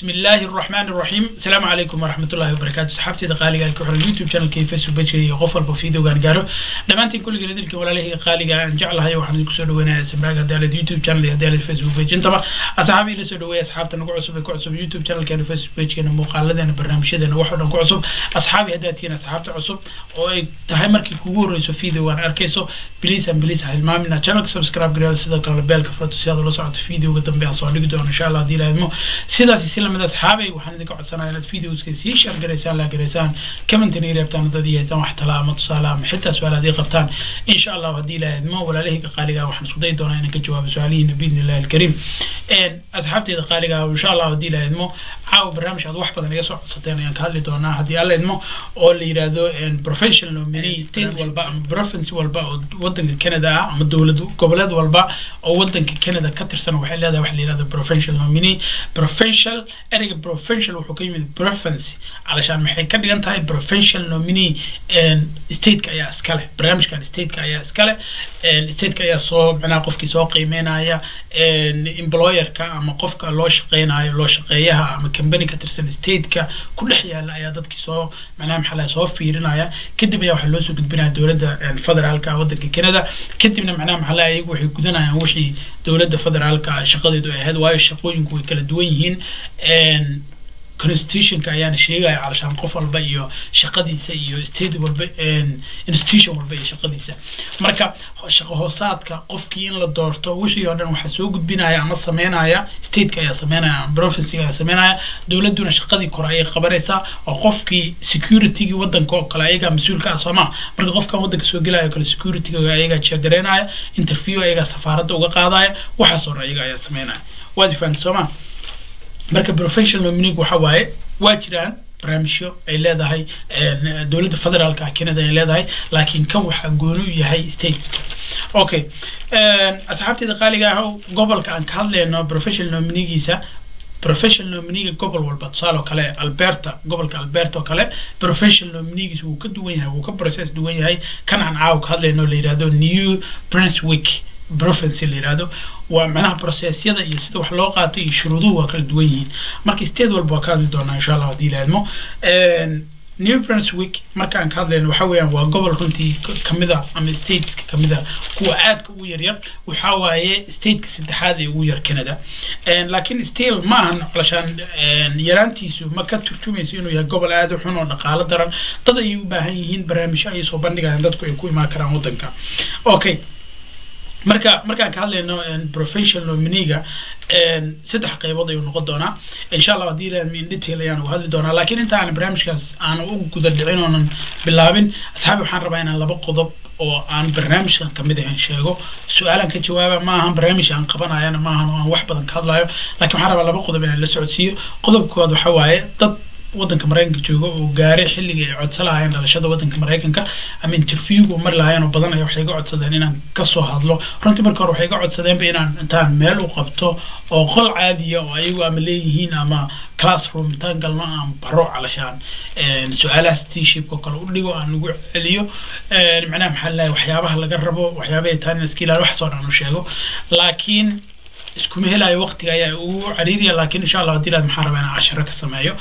بسم الله الرحمن الرحيم السلام عليكم ورحمة الله وبركاته صحابتي قالي قال كحر اليوتيوب شانل كيف فيسبوك بيجي قفل بفيديو قال قالوا لما انت كل جلد الك ولا له قالي قال جعل هاي واحد يكسر وانا سمعك هذا على اليوتيوب شانل هذا على الفيسبوك بيج انت اصحابي اللي سدوا اصحابتنا نقول عصب كعصب يوتيوب شانل كان فيسبوك بيج كان مقالدنا برنامجنا واحد نقول عصب اصحابي هداتينا اصحابتي عصب oo tahay markii kugu horeyso video waan arkayso please and please ha hilmaamina channelka subscribe gareeyo sidoo kale beelka furato si aad ula socoto videoga dambe aan soo dhigi doono insha allah haddii ilaahidmo sidaas si lamid asxaabay waxaan idinka codsanayaa inaad videoska sii share garaysaan la garaysaan commentina i reebtaan haddii haysaan wax tala ama tusaale ama xitaa su-aal haddii qabtaan insha allah haddii ilaahidmo walaalahayga qaaliga waxaan isku dayi doonaa inaan ka jawaabo su-aalihiina biidni illahi alkariim asxaabteyda qaaliga insha allah haddii ilaahidmo caawa barnaamij aad wax badan iga soo codsateen ayaan ka hadli doonaa haddii alla idmo oo la yidhaahdo professional nominee state walba ama province walba oo wadanka canada ah ama dowlad goboleed walba oo wadanka canada ka tirsan waxay leedahay wax la yidhahdo professional nominee professional ereyga professional wuxuu ka yimid province calashaan maxay ka dhigan tahay professional nominee stateka ayaa iskale barnaamijkan stateka ayaa iskale stateka ayaa soo macnaha qofkii soo qiimeynaya employerka ama qofka loo shaqeynayo loo shaqeeyaha ama company ka tirsan stateka ku dhex yaala ayaa dadkii soo macnaha maxaa laha soo fiirinaya kadib ayaa waxaa loo soo gudbinaya dowladda federaalka wadanka canada kadibna macnaha maxaa laha iyagu waxay gudanayaan wixii dowladda federaalka shaqadeedu ay ahayd waayo shaqooyinku way kala duwan yihiin constitutionka ayaana sheegaya calashaan qof walba iyo shaqadiisa iyo state walba institution walba iyo shaqadiisa marka shaqo hoosaadka qofkii in la doorto wixii oo dhan waxaa soo gudbinaya ama sameynaya stateka ayaa sameynaya ama provincega ayaa sameynaya dowladuna shaqadii kore ayay qabanaysaa oo qofkii securitygii wadanka oo kale ayagaa mas-uulka ah sooma marka qofkan wadanka soo gelaya oo kale securityga ayagaa jeegaraynaya interview ayagaa safaaradda uga qaadaya waxaas oo dhan ayaga ayaa sameynaya waad fahamta sooma marka professional nominee waxa waaye waa jiraan barnaamijyo ay leedahay dowladda federaalka canada ay leedahay laakiin kan waxaa gooni u yahay stateska okay asxaabteeda qaaliga ah gobolka aan ka hadlayno professional nomineegiisa professional nomineega gobol walba tusaale oo kale alberta gobolka alberta oo kale professional nomineegiisa wuu ka duwan yahay wuu ka process duwan yahay kan aan caawa ka hadlayno la yidhahdo new brunswick province la yidhahdo waa macnaha processyada iyo sida wax loo qaatay iyo shuruuduhu waa kala duwan yihiin marka state walba waa ka hadli doonaa insha allah haddii ilaadmo new brunswick markaan ka hadlayno waxa weeyaan waa gobol runtii kamida ama stateska kamida kuwa aadka ugu yaryar waxa waaye stateka saddexaad ee ugu yar canada laakiin still ma ahan colashaan yaraantiisu ma ka turjumayso inuu yahay gobol aad u xun oo dhaqaalo daran dad ayay u baahan yihiin barnaamijyo ayay soo bandhigayaan dadku ay ku imaan karaan wadanka okay marka markaan ka hadlayno professional nominega saddex qaybood ayuu noqon doonaa insha allah haddii ilaahad in detail ayaan uga hadli doonaa laakiin inta aan barnaamijkaas aan u guda dhicin oonan bilaabin asxaabi waxaan rabaa inaan laba qodob oo aan barnaamijkan kamid ahayn sheego su-aalaan ka jawaaba ma ahan barnaamij aan qabanayana ma ahan oo aan wax badan ka hadlayo laakiin waxaan rabaa laba qodob inaan la socodsiiyo qodobka koowaad waxa waaye dad wadanka maraykanka jooga oo gaaray xilligii ay codsan lahaayeen dhalashada wadanka maraykanka ama interviewgu mari lahaayeen oo badan ay waxay iga codsadeen inaan kasoo hadlo runtii marka hore waxay iga codsadeenba inaan intaan meel u qabto oo qol caadiya oo ayagu ama leeyihiin ama classroom intaan galno aan baro calashaan su-aalaha steeshipka kale u dhigo aan ugu celiyo macnaha maxaa lahay waxyaabaha laga rabo waxyaabahay tahay in iska ilaaliyo waxaas oo dhan u sheego laakiin iskuma helayo waqtiga ayaa ugu cariiriya laakiin insha allah haddii laad maxaa rabaa inaan casharo ka sameeyo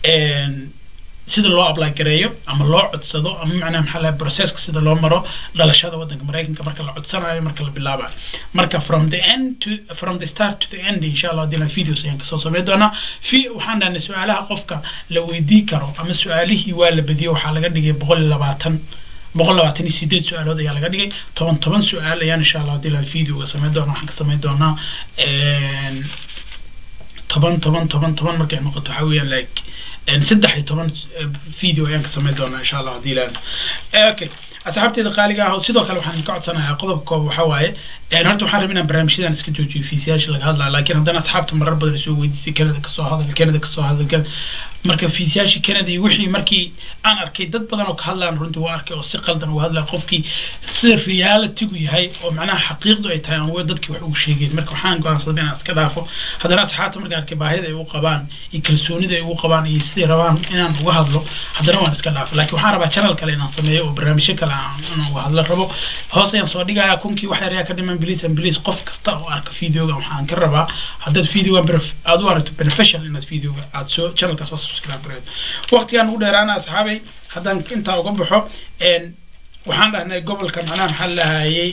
sida loo apply gareeyo ama loo codsado ama macnaha maxaa lahay processka sida loo maro dhalashada wadanka maraykanka marka la codsanayo marka la bilaabayo marka from the end to from the start to the end insha allah haddii la videos ayaan kasoo sameyn doonaa fi waxaan dhahnay su-aalaha qofka la weydii karo ama su-aalihii waa la badiyo waxaa laga dhigay boqol iyo labaatan boqol labaatan iyo sideed su-aalood ayaa laga dhigay toban toban su-aal ayaan insha allah haddii la videoga sameyn doona waxaan ka sameyn doonaa toban toban toban toban markay noqoto waxaa weeyaan like saddex iyo toban video ayaan ka sameyn doonaa insha allah haddii la okay asxaabteeda qaaliga ah sidoo kale waxaan ka codsanayaa qodobka koob waxaa waaye horta waxaan rabay inaan barnaamijyadan iska joojiyo fiisiyaasha laga hadlaya laakiin haddana asxaabta marar badan soo weydiisay canada kasoo hadal canada kasoo hadal marka fiisiyaashii canada iyo wixii markii aan arkay dad badan oo ka hadlaan runtii waa arkay oo si qaldan uga hadlaya qofkii sida realitygu yahay oo macnaha xaqiiqdu ay tahay aan dadkii wax ugu sheegeen marka waxaan go'aansaday inaan iska dhaafo haddana asxaabta marka arkay baahida ay ugu qabaan iyo kalsoonida ay ugu qabaan iyo siday rabaan inaan uga hadlo haddana waan iska dhaafo laakiin waxaan rabaa channel kale inaan sameeyo oo barnaamijyo kale aan uga hadla rabo hoos ayaan soo dhigayaa kunkii wax yar ayaa ka dhiman fadlan please and please qof kasta oo arka videoga waxaan ka rabaa haddaad videoga aad u aragto beneficial inaad videoga aad soo channelka soo subscribe gareedo waqtigaan ugu dheeraana asxaabay haddaan intaa uga baxo waxaan dhahnay gobolka macnaha maxaa lahayay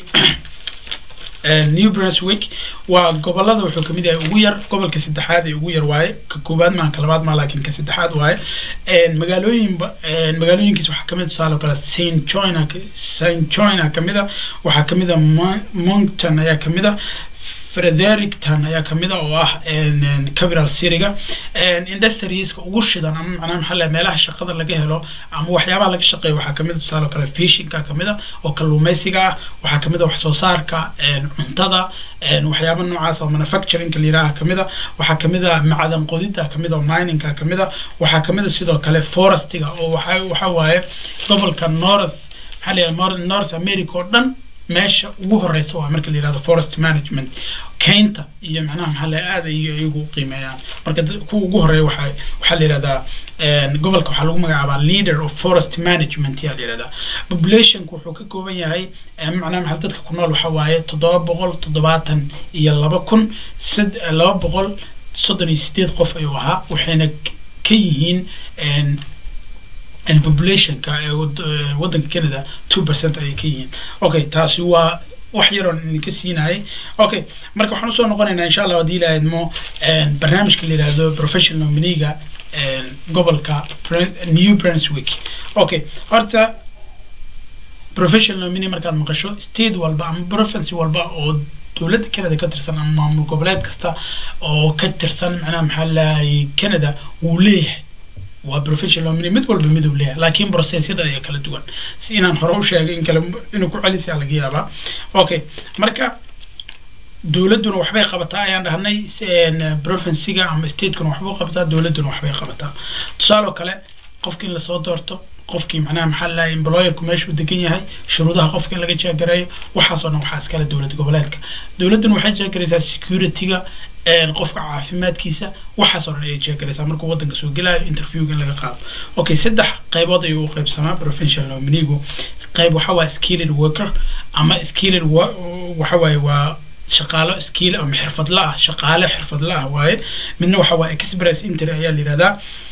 new brunswick waa gobolada wuxuu kamid yahay ugu yar gobolka saddexaad ee ugu yar waaye ka koowaad maaha ka labaad maa laakiin ka saddexaad waaye magaalooyinba magaalooyinkiis waxaa kamid tusaale kale saint joina saint joina kamid a waxaa kamid a moncton ayaa kamid a fredericton ayaa kamid a oo ah capital cityga industrieska ugu shidan ama macnaha maxaa lahay meelaha shaqada laga helo ama waxyaabaha laga shaqeeyo waxaa kamid a tusaale kale fishinka kamid a oo kalluumeysiga ah waxaa kamid a wax soo saarka cuntada waxyaaba noocaas oo manufacturingka layiraha kamid a waxaa kamid a macdan qodida kamid a oo miningka kamid a waxaa kamid a sidoo kale forestiga oo waxa waxa waaye gobolka north maxaa layahay north america oo dhan meesha ugu horeysa waa marka la yirahdo forest management keynta iyo macnaha maxaa la aad ay iyagu qiimeeyaan marka kuwa ugu horeeya waxaa waxaa la yirahdaa gobolka waxaa lagu magacaabaa leader of forest management yaa la yirahdaa populationku wuxuu ka kooban yahay macnaha maxaa dadka ku nool waxa waaye toddoba boqol toddobaatan iyo laba kun sad laba boqol soddon iyo sideed qof ayuu ahaa waxayna ka yihiin populationka ee waddanka canada two percent ayay ka yihiin okay taasi waa wax yaroon idinka siinayay okay marka waxaan usoo noqonaynaa insha allah haddii ilaahadmo barnaamijka la yihahdo professional nominiga gobolka new brunswick okay horta professional nomini markaad maqasho state walba ama province walba oo dowladda canada ka tirsan ama maamul goboleed kasta oo ka tirsan macnaha maxaa lahay canada wuu leeyahay waa professional nomini mid walba miduu leeyahay laakiin processyada ayaa kala duwan si inaan hore u sheegay in kale inuu ku celisa laga yaabaa okay marka dowladduna waxbay qabataa ayaan dhahnay provinciga ama stateskuna waxbuu qabataa dowladduna waxbay qabataa tusaale oo kale qofki in lasoo doorto qofkii macnaha maxaa lahay employerku meeshuu degan yahay shuruudaha qofka in laga jeegareeyo waxaasoo dhan waxaa iskale dowlad goboleedka dowladduna waxay jeegaraysaa securityga qofka caafimaadkiisa waxaasoo dhan ayay jeegaraysaa markuu waddanka soo gelayo interviewga in laga qaado okay saddex qaybood ayuu u qaybsamaa provincial nominigu qayb waxa waa skilled worker ama skilled waxa waaye waa shaqaalo skill ama xirfadla ah shaqaale xirfadla ah waaye midna waxa waa express inter ayaa la yihahdaa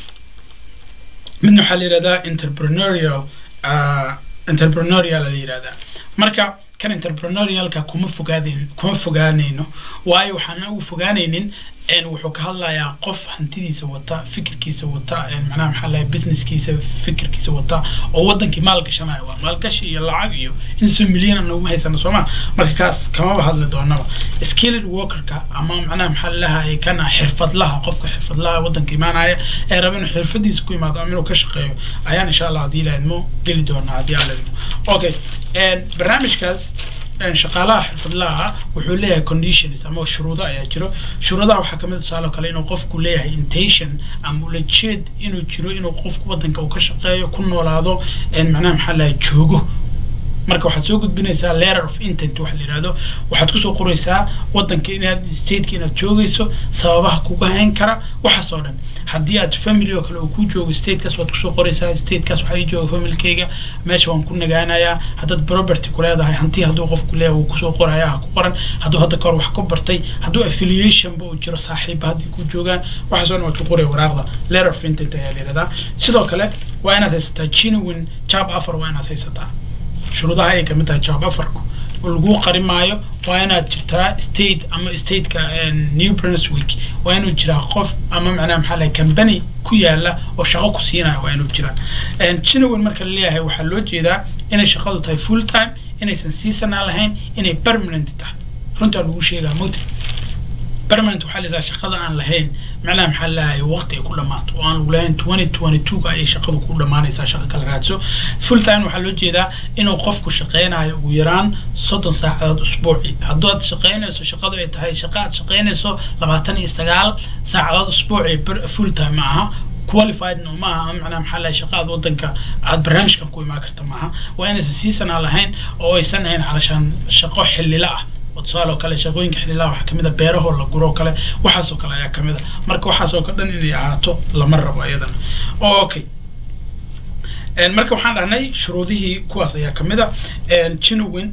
midna waxaa la yihahdaa entrepreneurial entrepreneurial la yihahdaa marka kan entrepreneurialka kuma fogaadeen kuma fogaanayno waayo waxaan ugu fogaanaynin wuxuu ka hadlayaa qof hantidiisa wata fikirkiisa wata macnaha maxaa lahay businesskiisa fikirkiisa wata oo wadankii maalgashanaya waa maalgashi iyo lacag iyo insa milyan anaguma haysano sooma marka kaas kamaba hadli doonaba skilled workerka ama macnaha maxaa lalahay kana xirfadlaha qofka xirfadlaha wadanka imaanaya ee raba inuu xirfadiisa ku imaado ama inuu ka shaqeeyo ayaan insha allah haddii ilaahidmo geli doonaa haddii alla idmo okay barnaamijkaas shaqaalaha xirfadlaha wuxuu leeyahay conditions ama shuruudo ayaa jiro shuruudaha waxaa kamid tusaale kale inuu qofku leeyahay intention ama ulajeed inuu jiro inuu qofku wadanka uu ka shaqeeyo ku noolaado macnaha maxaa lahay joogo marka waxaad soo gudbinaysaa letter of intent waxa la yihahdo waxaad kusoo qoraysaa wadanka inaad stateka inaad joogayso sababaha kuga hayn kara waxaas oo dhan haddii aad family oo kale uu ku joogo statekaas waad kusoo qoraysaa statekaas waxaa ii jooga familkayga meesha waan ku nagaanayaa haddaad property ku leedahay hanti hadduu qofku leeyahay wuu kusoo qoraya ha ku qoran hadduu hadda kahor wax ku bartay hadduu affiliationba uu jiro saaxiibba haddii ku joogaan waxaas oo dhan waad ku qoraya waraaqda letter of intent ayaa la yihahdaa sidoo kale waa inaad haysataa genuine job offer waa inaad haysataa shuruudaha ay kamid tahay jawaab afarku lagu qari maayo waa inaad jirtaa state ama stateka new brunswick waa inuu jiraa qof ama macnaha maxaa lahay company ku yaala oo shaqo ku siinaya waa inuu jiraa genuine marka laleeyahay waxaa loo jeedaa inay shaqadu tahay full time inaysan seasonal lahayn inay permanent tahay runtaa lagu sheegaa mogta permanent waxaa la yidhaha shaqada aan lahayn macnaha maxaa lahay waqti ay ku dhamaato oo aan lagu lahayn twenty twenty two ga ayay shaqadu ku dhamaanaysaa shaqo kala raadso full time waxaa loo jeedaa inuu qofku shaqeynayo ugu yaraan soddon saacadood usbuuci hadduu aad shaqeynayso shaqadu ay tahay shaqa aad shaqeynayso labaatan iyo sagaal saacadood usbuuci full time ma aha qualified no maaha macnaha maxaa lahay shaqa aad wadanka aad barnaamijkan ku imaan karta maaha waa inaysan seasonal lahayn oo aysan ahayn calashaan shaqo xillila ah tusaale oo kale shaqooyinka xililaha waxaa kamid a beerahoo la guro oo kale waxaasoo kale ayaa kamid a marka waxaasoo ka dhan inay ahaato lama rabo iyadana okay marka waxaan dhahnay shuruudihii kuwaas ayaa kamid a genuine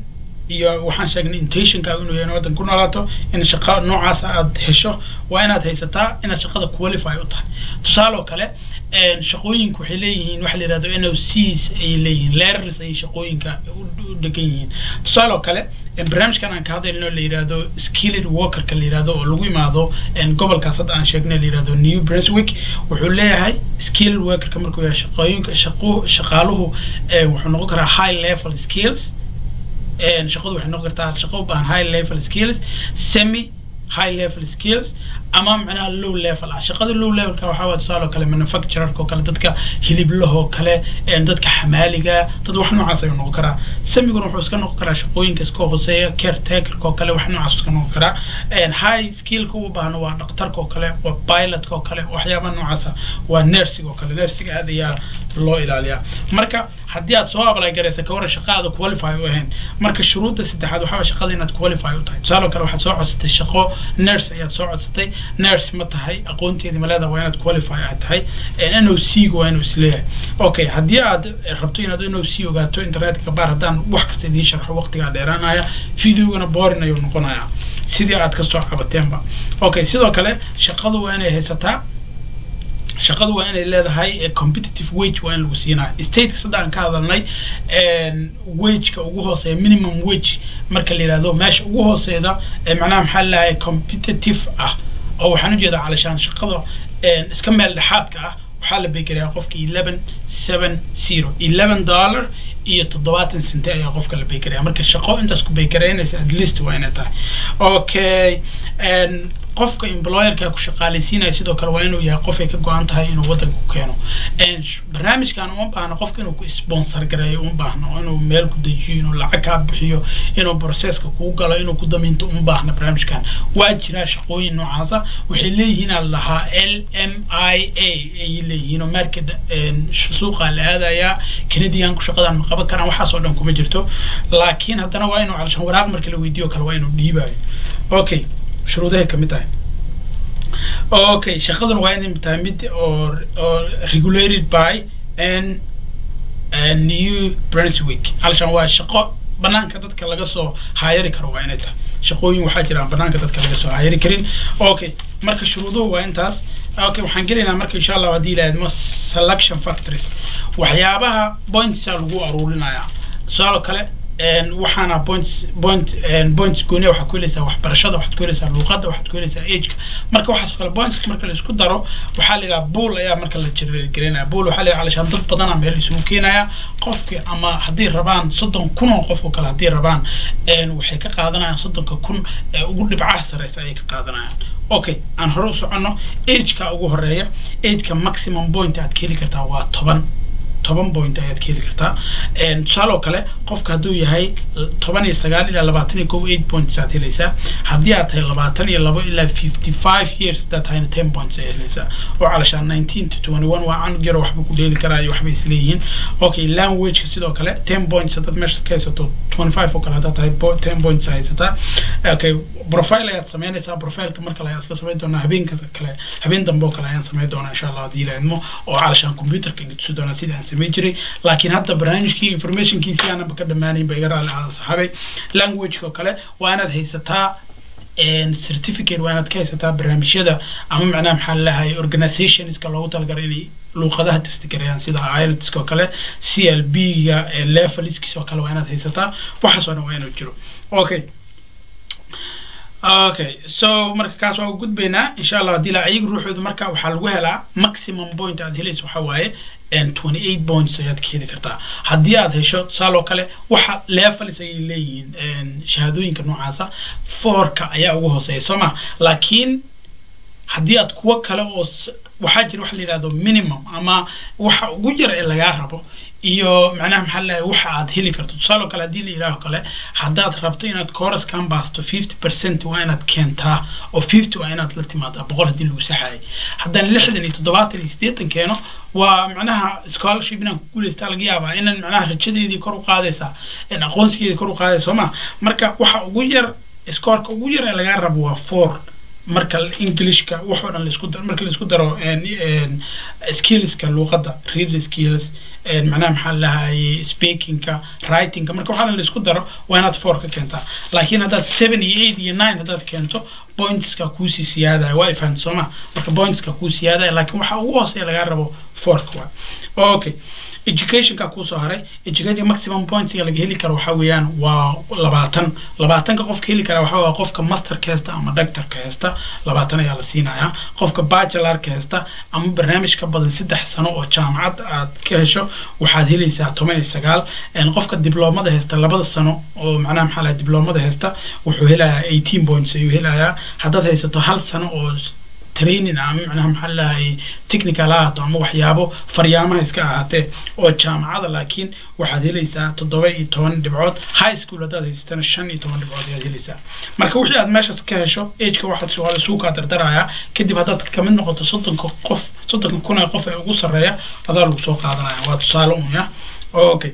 iyo waxaan sheegnay intentionkaaga inuu yahay in waddan ku noolaato in shaqo noocaas aad hesho waa inaad haysataa inaad shaqada qualify u tahay tusaale oo kale shaqooyinku waxay leeyihiin waxa la yihahdo n o cs ayay leeyihiin leerars ayay shaqooyinka u dhegan yihiin tusaale oo kale barnaamijkan aan ka hadlayno la yihahdo skilled workerka la yihahdo oo lagu imaado gobolkaas hadda aan sheegnay la yihahdo new brunswick wuxuu leeyahay skilled workerka markuu yahay shaqooyinka shaqo shaqaaluhu wuxuu noqon karaa high level skills shaqadu waxay noqon kartaa shaqo u baahan high level skills semi high level skills ama macnaha low level ah shaqada low levelka waxaa waa tusaale oo kale manufacturerka oo kale dadka hiliblahoo kale dadka xamaaliga dad wax noocaas ayuu noqon karaa samiguna wuxuu iska noqon karaa shaqooyinka iska hooseeya caretakerka oo kale wax noocaas iska noqon karaa high skillka u baahna waa dhaktarka oo kale waa pilotka oo kale waxyaabaha noocaasa waa nursing oo kale nursing aad ayaa loo ilaaliyaa marka haddii aad soo apply garaysa ka waran shaqaada qualify u ahayn marka shuruudda saddexaad waxaa shaqada inaad qualify u tahay tusaale oo kale waxaad soo codsatay shaqo nurse ayaad soo codsatay nurse ma tahay aqoonteedi ma leedahay waa inaad qualify aad tahay n o c ga waa inuu isleeyahay okay haddii aad rabto inaad n o c ogaato internetka baar haddaan wax kasta idiin sharxo waqtigaa dheeraanaya videogana boring ayuu noqonayaa sidii aad kasoo cabateenba okay sidoo kale shaqadu waa inay haysataa shaqadu waa inay leedahay competitive wage waa in lagu siinayo stateka sadda aan ka hadalnay wageka ugu hooseeya minimum wage marka la yihahdo meesha ugu hooseeda macnaha maxaa lalahay competitive ah oo waxaan ujeedaa calashaan shaqada iska meel dhexaadka ah waxaa la beekerayaa qofka eleven seven zero eleven dollar iyo toddobaatan sente ayaa qofka la beekeraya marka shaqo intaas ku beekeraynaysa at least waa inay tahay okay qofka employerka ku shaqaalaysiinaya sidoo kale waa inuu yahay qof ay ka go-an tahay inuu waddanka ku keeno barnaamijkan uma baahno qofka inuu ku sponsor gareeyo uma baahno inuu meel ku dejiyo inuu lacag kaa bixiyo inuu processka kuu galo inuu ku damiinto uma baahno barnaamijkan waa jiraa shaqooyin noocaasa waxay leeyihiin aan lahaa l m i a ayay leeyihiin oo market suuqa la aadayaa canadianku shaqadan ma qaban karaan waxaas oo dhan kuma jirto laakiin haddana waa inuu calashan waraaq marka la weydiiyo kale waa inuu dhiibayo okay shuruudahay kamid tahay okay shaqaduna waa inay tahay mid oo oo regulated by n new brunswick halashan waa shaqo banaanka dadka laga soo hayari karo waa inay tahay shaqooyin waxaa jiraan banaanka dadka laga soo hayari karin okay marka shuruuduhu waa intaas okay waxaan gelaynaa marka insha allah haddii ilaahadmo selection factories waxyaabaha pointsa lagu aruurinayaa tusaale kale waxaana points point points gooni waxaad ku helaysaa waxbarashada waxaad ku helaysaa luuqadda waxaad ku helaysaa ageka marka waxaas kale points marka la isku daro waxaa la yidhaha bull ayaa marka la jirgelinaya bull waxaa la yidhaha alashaan dad badana meel isugu keenaya qofki ama haddii rabaan soddon kun oo qof oo kale haddii rabaan waxay ka qaadanayaan soddonka kun ee ugu dhibcaha sareysa ayay ka qaadanayaan okay aan hore u soconno ageka ugu horeeya ageka maximum point aad ka heli kartaa waa toban toban point ayaad ka heli kartaa tusaale oo kale qofka hadduu yahay toban iyo sagaal ilaa labaatan iyo kow eight points aad helaysaa haddii aad tahay labaatan iyo labo ilaa fifty five years haddaad tahayna ten points ayaad helaysaa oo calashaan nineteen to twenty one waa canug yaro waxba ku dheeli karaa iyo waxbay isleeyihiin okay languageka sidoo kale ten points haddaad meesha ka haysato twenty five oo kale haddaad tahay ten points haysataa okay profile ayaad sameynaysaa profileka mar kale ayaad isla samayn doonaa habeenka kale habeen dambe oo kale ayaan samayn doonaa insha allah haddii la idmo oo calashaan computerka inga tusi doonaa sida aan samayn jiray laakiin hadda barnaamijkii informationkiisi aanaba ka dhammaanayn ba iga raalli aada saxaabay languageka oo kale waa inaad haysataa certificate waa inaad ka haysataa barnaamijyada ama macnaha maxaa lalahay organizationska loogu talagalay inay luuqadaha testigareeyaan sida ielts oo kale c l b ga levelskiis oo kale waa inaad haysataa waxaas oo dhan waa inuu jiro okay okay so marka kaas waa gudbaynaa insha allah haddii la ayaga ruuxooda marka waxaa lagu helaa maximum point aad helayso waxaa waaye twenty eight points ayaad ka heli kartaa haddii aad hesho tusaale oo kale waxa levels ayay leeyihiin shahaadooyinka noocaasa fourka ayaa ugu hooseeya soo ma laakiin haddii aad kuwo kale oo waxaa jira waxa la yidhahdo minimum ama waxa ugu yar ee lagaa rabo iyo macnaha maxaa lalahay waxa aad heli karto tusaale oo kale haddii la yidhaaho kale haddaad rabto inaad chorus kan baasto fifty percent waa inaad keentaa oo fifty waa inaad la timaadaa boqol haddii lagu saxaayay haddaan lixdan iyo toddobaatan iyo siddeetan keeno waa macnaha scholarship inaan ku guulaystaa laga yaabaa inaan macnaha rajadeedii kor u qaadaysaa aqoonsigeedii kor u qaadaysa soo ma marka waxa ugu yar scoorka ugu yar ee lagaa rabo waa four marka englishka waxoo dhan laisku daro marka laisku daro skillska luuqadda reading skills macnaha maxaa lahaye speakingka writingka marka waxaa la isku daro waa inaad four ka keentaa laakiin haddaad seven iyo eight iyo nine haddaad keento pointska kuusii siyaadaya waa ifahant sooma marka pointska kuu siyaadaya laakiin waxa ugu hooseeya lagaa rabo fourka waa okay educationka kusoo haray education maximum pointsiga laga heli karo waxa weeyaan waa labaatan labaatanka qofka heli kara waxa waa qofka masterka hesta ama doctorka hesta labaatan ayaa la siinayaa qofka bachelorka hesta ama barnaamij ka badan saddex sano oo jaamacad aad ka hesho waxaad helaysaa toban iyo sagaal qofka dibloomada hesta labada sano oo macnaha maxaa laha dibloomada hesta wuxuu helayaa eighteen points ayuu helayaa haddaad haysato hal sano oo training ama macnaha maxaa lahay technical ahaato ama waxyaabo faryaamaha iska ahaatee oo jaamacada laakiin waxaad helaysaa toddoba iyo toban dhibcood high school haddaad haysatana shan iyo toban dhibcood ayaad helaysaa marka wixii aad meeshaas ka hesho ageka waxaad waa lasuu kaa dardarayaa kadib haddaad kamid noqoto soddonka qof soddonka kun ee qof ee ugu sarreeya adaa lagu soo qaadanaya waa tusaale un ya okay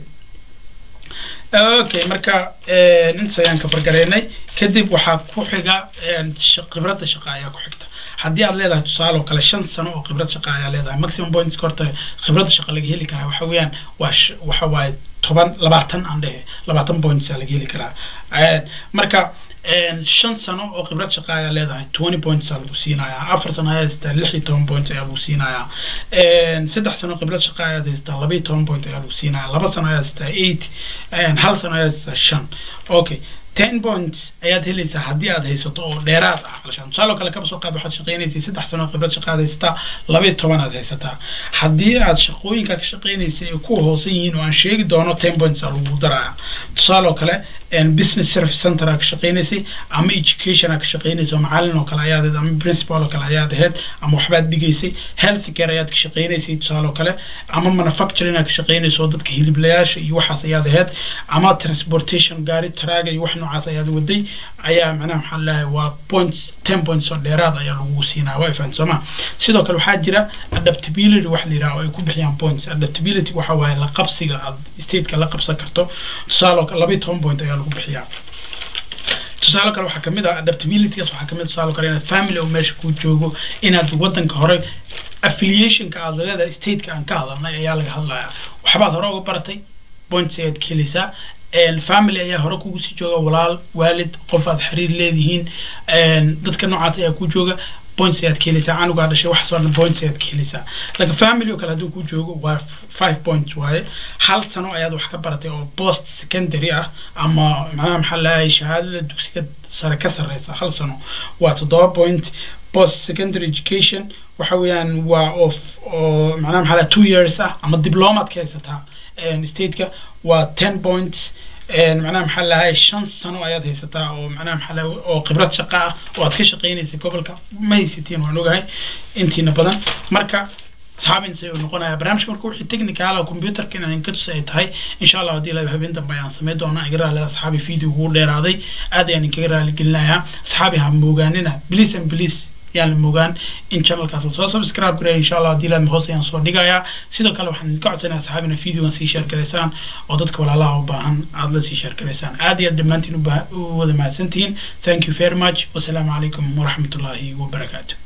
okay marka intaas ayaan ka fargareynay kadib waxaa ku xiga khibradda shaqa ayaa ku xigta haddii aad leedahay tusaale oo kale shan sano oo khibrad shaqa ayaa leedahay maximum points horta khibradda shaqa laga heli karaa waxa weeyaan waa waxa waaye toban labaatan aan dhehe labaatan points aa laga heli karaa marka shan sano oo khibrad shaqa ayaa leedahay twenty points aa lagu siinayaa afar sano ayaa haystaa lix iyo toban point ayaa lagu siinayaa saddex sano khibrad shaqa ayaad haystaa laba iyo toban point ayaa lagu siinayaa laba sano ayaa haystaa eight hal sano ayaa haystaa shan okay ten points ayaad helaysaa haddii aad haysato oo dheeraad ah alshaan tusaale oo kale kaba soo qaad waxaad shaqaynaysay saddex sano khibrad shaqaad haysataa laba iyo toban aad haysataa haddii aad shaqooyinka ka shaqaynaysay ay ku hoosan yihiin oo aan sheegi doono ten points aa lagu daraya tusaale oo kale business service center aa ka shaqaynaysay ama education aa ka shaqaynaysay oo macalin oo kale ayaad ahayd ama principal oo kale ayaad ahayd ama waxbaad dhigaysay health care ayaad ka shaqaynaysay tusaale oo kale ama manufacturing aa ka shaqaynaysa oo dadka hiliblayaasha iyo waxaas ayaad ahayd ama transportation gaari taraaga iyo wax noocaas ayaad waday ayaa macnaha maxaa lahay waa points ten points oo dheeraad ayaa lagu siinaya waa ifaan sooma sidoo kale waxaa jira adaptability wax la yidhaha oo ay ku bixiyaan points adaptability waxa waaye la qabsiga aad stateka la qabsan karto tusaale oo kale laba iyo toban point ayaa lagu bixiyaa tusaale kale waxaa kamid ah adaptabilitygaas waxaa kamid tusaale kale inaad family oo meesha ku joogo inaad wadanka hore affiliationka aad leedahay stateka aan ka hadalnay ayaa laga hadlayaa waxbaad hore uga baratay points ayaad ka helaysaa family ayaa hore kugu sii jooga walaal waalid qof aad xiriir leedihiin dadka noocaas ayaa ku jooga points ayaad ka helaysaa canugaa dhashay waxaas oo dhan points ayaad ka helaysaa laakiin family oo kale hadduu ku joogo waa five points waaye hal sano ayaad wax ka baratay oo post secondary ah ama macnaha maxaa lahay shahaadada dugsiga sare ka sarreysa hal sano waa toddoba point post secondary education waxa weeyaan waa of oo macnaha maxaa lahay two years ah ama diplomaad ka haysataa stateka waa ten points macnaha maxaa lahay shan sano ayaad haysataa oo macnaha maxaa lahay oo khibrad shaqa ah oo aad ka shaqaynaysay gobolka ma haysatiin waan ogahay intiina badan marka asxaabin say uu noqonaya barnaamijka marka wixii technical computerka inaan ka tus ay tahay insha allah haddii la habeen dambe ayaan sameyn doonaa iga raali asxaabi video ugu dheeraaday aad ayaan inkaga raali gelinayaa asxaabi ha moogaanina please and please yaan la mogaan in channelkaas lasoo subscribe gareeya insha allah haddii laadma hoos ayaan soo dhigayaa sidoo kale waxaan idinka codsanaya asxaabina videogan sii share garaysaan oo dadka walaalaha u baahan aada la sii share garaysaan aad iyo aad dhammaantiin u wada mahadsantihiin thank you very much wasalaamu calaykum waraxmatullaahi wabarakaatu